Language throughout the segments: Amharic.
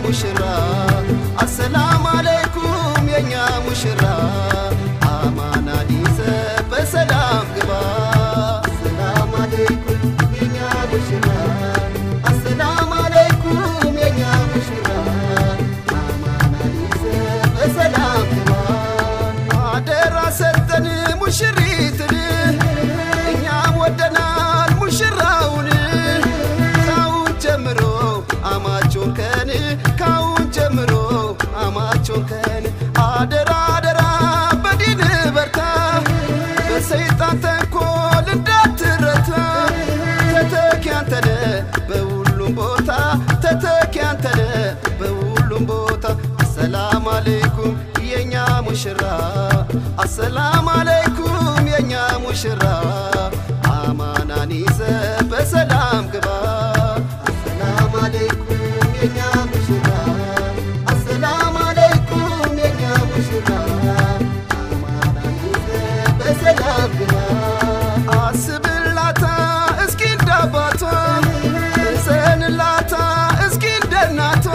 ሙሽራ አሰላም አለይኩም የኛ ሙሽራ አማናን ይዘ በሰላም ግባ አሰላም አለይኩም የኛ ሙሽራ አሰላም አለይኩም የኛ ሙሽራ አማናን ይዘ በሰላም ግባ አደራ ሰጠን ሙሽሪትን እኛም ወደናል ሙሽራውን ካሁን ጀምሮ አማቾን ከን ካሁን ጀምሮ አማቾን ከን አደራ አደራ በዲን በርታ በሰይጣን ተንኮል እንዳትረታ ተተኪ አንተነ በሁሉም ቦታ ተተኪ አንተነ በሁሉም ቦታ አሰላም አለይኩም የኛ ሙሽራ አሰላም አለይኩም የኛ ሙሽራ አማናን ይዘ በሰላም ግባ አሰላም አለይኩም የኛ ሙሽራ አሰላም አለይኩም የኛ ሙሽራ አማናን ይዘ በሰላም ግባ አስብላታ እስኪ እንዳባቷ እዘንላታ እስኪ እንደናቷ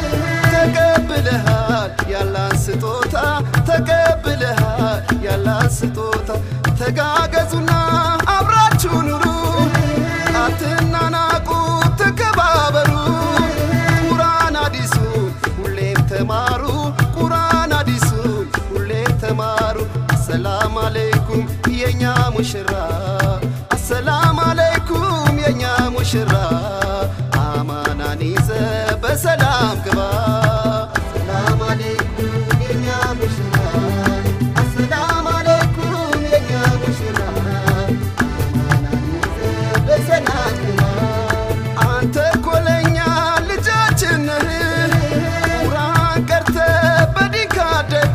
ተቀብለሃል ያላን ስጦታ ተቀብለሃል ያላን ስጦታ ተጋገዙና አብራችሁ ኑሩ አትናናቁ ተከባበሩ ቁርአን አዲሱን ሁሌም ተማሩ ቁርአን አዲሱን ሁሌም ተማሩ አሰላም አለይኩም የኛ ሙሽራ አሰላም አለይኩም የኛ ሙሽራ አማናን ይዘ በሰላም ግባ አሰላም አለይኩም የኛ ሙሽራ አሰላም አለይኩም የኛ ሙሽራ አማናን ይዘ በሰላም ግባ አንተ ኮለኛ ልጃችን ነህ ቁርአን ቀርተ በዲን ካደክ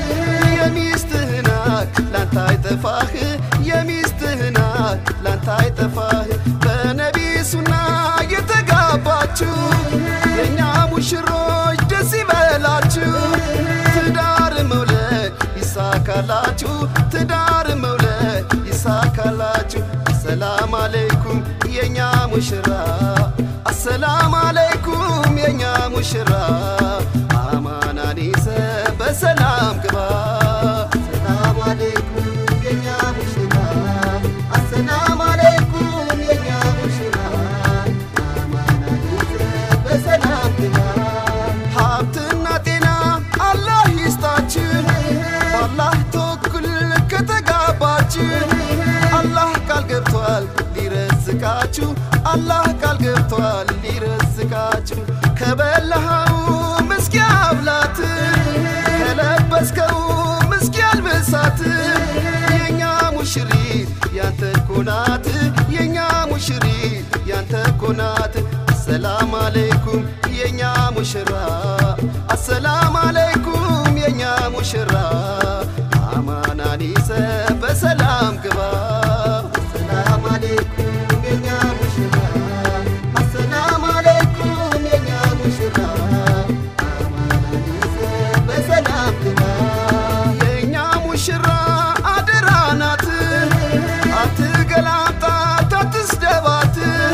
የሚስትህናት ላንተ አይጠፋህ የሚስትህናት ላንተ አይጠፋህ በነቢ ሱና የተጋባችሁ የእኛ ሙሽሮች ደስ ይበላችሁ ትዳር መውለድ ይሳካላችሁ ትዳር መውለድ ይሳካላችሁ አሰላም አለይኩም የኛ ሙሽራ አሰላም አለይኩም የኛ ሙሽራ አማናን ይዘ በሰላም ግባ አሰላም አለይኩም የኛ ሙሽራ አሰላም አለይኩም የኛ ሙሽራ አማናን ይዘ በሰላም ግባ ሀብትና ጤና አላህ ይስጣችን በአላህ ተወኩል ከተጋባችን አላህ ቃል ገብቷል ሊረዝቃችሁ አላህ ቃል ገብቷል ሊረዝቃችሁ ከበላኸው ምስኪ አብላት ከለበስከው ምስኪ አልብሳት የኛ ሙሽሪት ያንተ ኮናት የኛ ሙሽሪት ያንተ ኮናት አሰላም አለይኩም የኛ ሙሽራ አሰላም አለይኩም የኛ ሙሽራ አማናን ይዘ በሰላም ግባ አሰላም አለይኩም የኛ ሙሽራ አሰላም አለይኩም የኛ ሙሽራ አማናን ይዘ በሰላም ግባ የኛ ሙሽራ አደራ ናት አትገላምጣት አትስደባት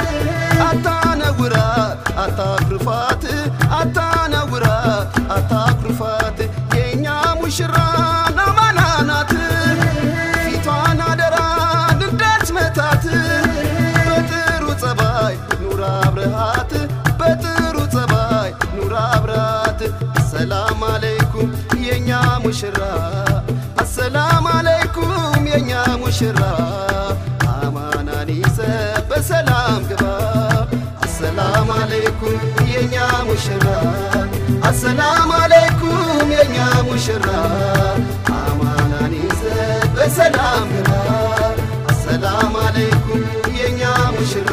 አታነውራት አታኩርፋት አታነውራት አታኩርፋት የእኛ ሙሽራ ናማና ናት ፊቷን አደራ እንዳች መታት በጥሩ ጸባይ ኑራ አብረሃት በጥሩ ጸባይ ኑራ አብረሃት አሰላም አለይኩም የእኛ ሙሽራ አሰላም አለይኩም የእኛ ሙሽራ አማናን ይዘ በሰላም ግባ አሰላም አለይኩም የኛ ሙሽራ አሰላም አለይኩም የኛ ሙሽራ አማናን ይዘ በሰላም ግባ አሰላም አለይኩም የኛ ሙሽራ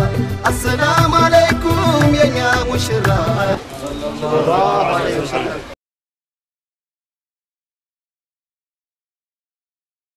አሰላም አለይኩም የኛ ሙሽራ